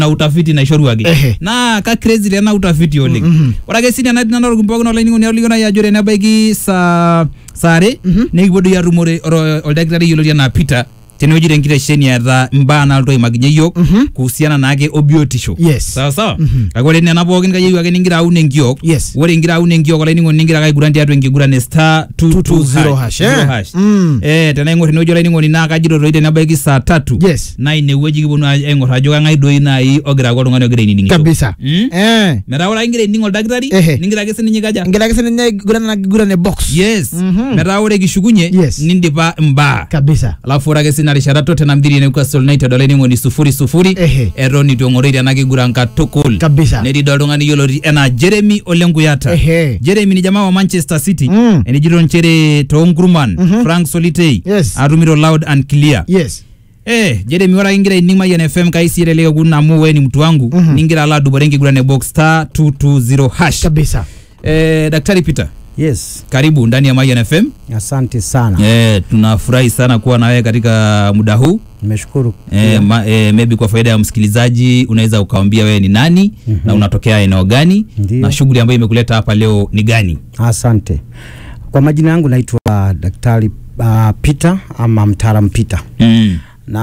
na utafiti naishoruaki Ehe. naa ka crazy taa ena utafiti oleng Mhm. ore ake sii nena nanarok pookin olainining'oni olikio nai ajo tenebaiki saa saa are Mhm. nikipuo doi atumore oro- oldakitari yioloti enaa Peter tenewueji tenkitesheni eeta imbaa naalotu aimakinyie yiok Mhm. kuhusiana naake obiotisho Yes. sawa sawa Mhm. kake ore nena pookin kayieu ake ningira aun enkiok Yes. ore ingira aun enkiok olainining'oni ningira ake aiguran tiatua enkiguran e star 220 hash, eh? zero hash. Mm. Eh, tenaing'or enewueji olainining'oni naa kajito toi tenebaiki saa tatu Yes. naa inewueji kiponu aing'or ajo kang'ae doi nai ogira aaku oltung'ani ogira ainining'isho kabisa Mm? eh metaa ore ake ingira aining oldakitari Ehe. ningira ake sininye kaja ngira ake sininye aiguran ena kiguran e box yes Mhm. metaa ore kishukunye Yes. nindipa imbaa kabisa alafu ore ake sina rishata Tottenham dhidi ya Newcastle United olainining'oni sufuri sufuri Ehe. eton itu eng'oroi tena kiguran katukul kabisa netii doi oltung'ani yioloti enaa Jeremy Ole Nkuyata Ehe. Jeremy ni jamaa wa Manchester City Mm. enijito nchere toonkurman Mhm. Frank Solitei Yes. atumito loud and clear yes Eh, Jeremy ore ake ingira aining Mayian FM kaisireleke kuna amu wewe ni mtu wangu Mhm. ningira alo adupore enkiguran e box star 220 hash kabisa eh, Daktari Peter Yes, karibu ndani ya Mayian FM asante sana. eh, tunafurahi sana kuwa na wewe katika muda huu Nimeshukuru. eh, ma, eh, maybe kwa faida ya msikilizaji unaweza ukawambia wewe ni nani Mhm. na unatokea eneo gani Ndiyo. na shughuli ambayo imekuleta hapa leo ni gani Asante. Kwa majina yangu naitwa Daktari uh, Peter ama mtaalam Peter mm.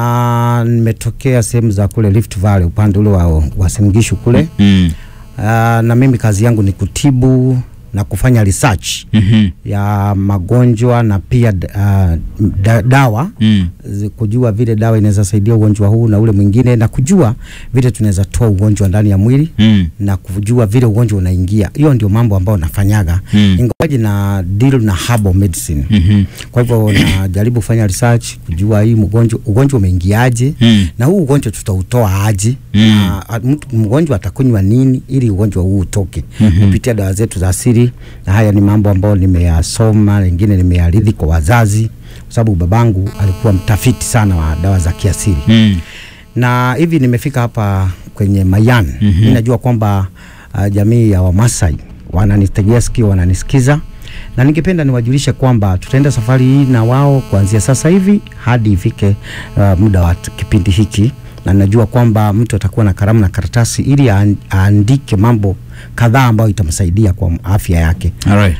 na nimetokea sehemu za kule Rift Valley upande ule wa Uasin Gishu kule Mm. uh, na mimi kazi yangu ni kutibu na kufanya research Mhm. ya magonjwa na pia uh, da, dawa Mm. zi- kujua vile dawa inaweza saidia ugonjwa huu na ule mwingine na kujua vile tunaweza toa ugonjwa ndani ya mwili Mm. na kujua vile ugonjwa unaingia. Hiyo ndio mambo ambayo nafanyaga Mm. ingawaji na deal na herbal medicine. Mhm. Kwa hivyo najaribu kufanya research kujua hii mgonjwa ugonjwa umeingiaje Mm. na huu ugonjwa tutautoa aje Mm. na a- mtu- mgonjwa atakunywa nini ili ugonjwa huu utoke Mhm. kupitia dawa zetu za asili, na haya ni mambo ambayo nimeyasoma, mengine nimeyarithi kwa wazazi, kwa sababu babangu alikuwa mtafiti sana wa dawa za kiasili Mm. na hivi nimefika hapa kwenye Mayan. Mhm. Mimi najua kwamba uh, jamii ya Wamasai wananitegea sikio, wananisikiza na ningependa niwajulishe kwamba tutaenda safari hii na wao kuanzia sasa hivi hadi ifike uh, muda wa t- kipindi hiki, na najua kwamba mtu atakuwa na kalamu na karatasi ili aan- aandike mambo kadhaa ambayo itamsaidia kwa afya yake Alright.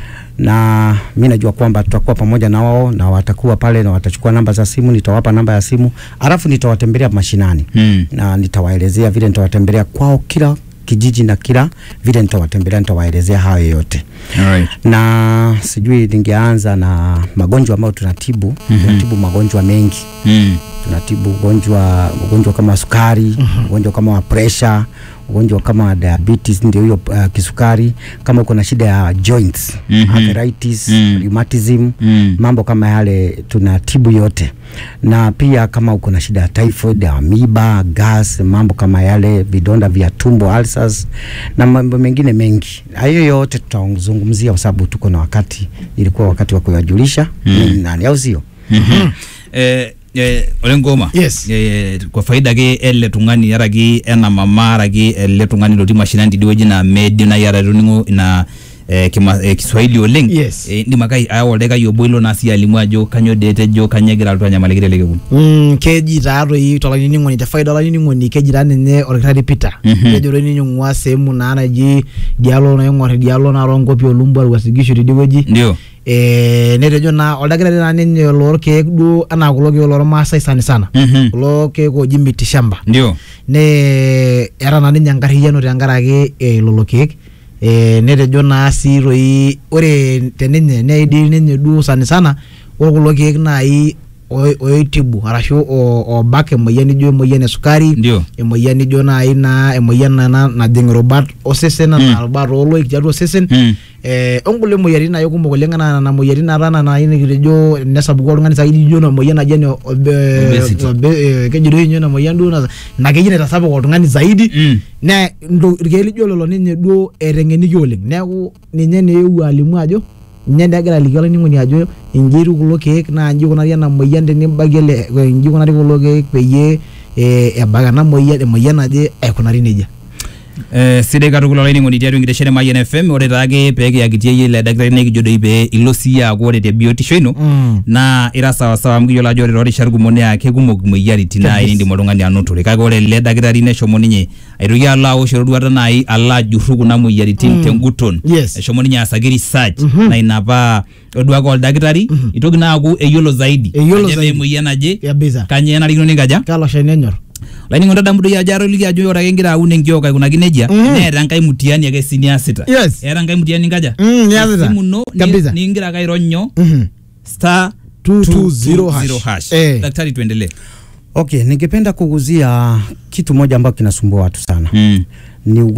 na mi najua kwamba tutakuwa pamoja na wao na watakuwa pale na watachukua namba za simu, nitawapa namba ya simu, alafu nitawatembelea mashinani Mm. na nitawaelezea vile nitawatembelea kwao kila kijiji na kila vile nitawatembelea, nitawaelezea hayo yote Alright. na sijui ningeanza na magonjwa ambayo tunatibu. Mhm. Tunatibu magonjwa mengi, Mm. tunatibu ugonjwa ugonjwa kama wa sukari, ugonjwa kama wa pressure, ugonjwa kama wa diabetes, ndio hiyo uh, kisukari. Kama uko na shida ya joints, Mhm. arthritis, Mm. rheumatism, Mm. mambo kama yale tunatibu yote, na pia kama uko na shida ya typhoid, amiba, gas, mambo kama yale, vidonda vya tumbo, ulcers na mambo mengine mengi. Hayo yote tutazungumzia kwa sababu tuko na wakati, ilikuwa wakati wa kuyajulisha Mm. ni nani, au sio? Mhm. eh, eh, ole ngoma Yes. eh, kwa faida ake ele tung'ani araki ena mama araki ele tung'ani lotii mashinani tidie wueji naa meidim nai atatoning'o ina eh, kima, eh, kiswahili oleng Yes. eh, indim ake ayawa oldaikai obo ilo naa sii alimu ajo kanyoo dee etejo kanyoo egira alotu anyamaliki tele kekun Mm, keji taatoi tolainining'oni te faida olainining'oni keji taa ninye olkitari Peter Mhm. kejo toi ninye ing'ua sehemu naa naji dialo naing'or idialo naa toonkopi olumbu Uasin Gishu tidie wueji ndio eh, netejo naa oldakitari naa ninye loorkeek duo anaa kulo keek lormaasai sani sana Mhm. kulo keek ooji mitishamba ndio ne eeta naa ninye enkarriyiano tenkaraki eh, lelo keek eh, netejo naa sii toi ore teninye neidil ninye duo sani sana ore kulo keek naai oi- oitibu arashu o- obak emoyian nijo emoyian esukari ndio emoyian nijo naai naa emoyian nana najing irubat osesen Mm. anaa irubat ooloik tiatua osesen Mm. eh, onkulie moyiaritin naai kumok oleng anaa nena moyiaritin naata naai nikitejo nesapuku oltung'ani saidi ijo ina moyian naji ene obe- Obesity. obe- eh, keji doi inye ina moyian duo na- ina keji naitasapuk oltung'ani zaidi Mm. ne ndo- irkeek lijo lelo ninye duo eteng'eniki oleng neeku ninye naa eewuo alimu ajo ninye naa egira aliki olainining'oni ajo inji etiu kulo keek naa inji ikunari ena moyian tenibakie ele inji ikunari kulo keek peyie eh, ebak ena moyian emoyian naje aikunari nejia Eh, sidai katukul olainining'oni tiatua enkitesheni Mayian FM ore taake peekiyakitie yie ile dakitari nekijo doi pee ilo siiyie aaku ore te biotisho ino Mm. naa ira sawasawa amu kiyiolo ajo ore toorishat kumok naa kekumok imoyiaritin naai Kabisa. niindim oltung'ani anotore kake ore ele dakitari neshomo ninye aitoki alo awosh eroruata naai alo ajurru kuna moyiaritin Mm. tenguton Yes. eshomo ninye aasaki research Mhm. na ina paa oduake oldakitari itoki naa aaku eyiolo zaidi Eyiolo ajo zaidi. emoyian naje kabisa kanyoo enarikino ninkaja kalo shani enyor lainingo tadamu doi ajo atoliki ajo ore ake ingira aun enkiok aikunaki nejia Mhm. neeta enkae mutiani ake si niasita Yes. eeta enkae mutiani ninkaja Mm, niasita. esimu ino ni- Kabisa. niingira ake airony nyoo Mhm. star 220 hash. 220 hash. Eh. daktari tuendelee Okay, ningependa kuguzia kitu moja ambacho kinasumbua watu sana mm. ni ugonjwa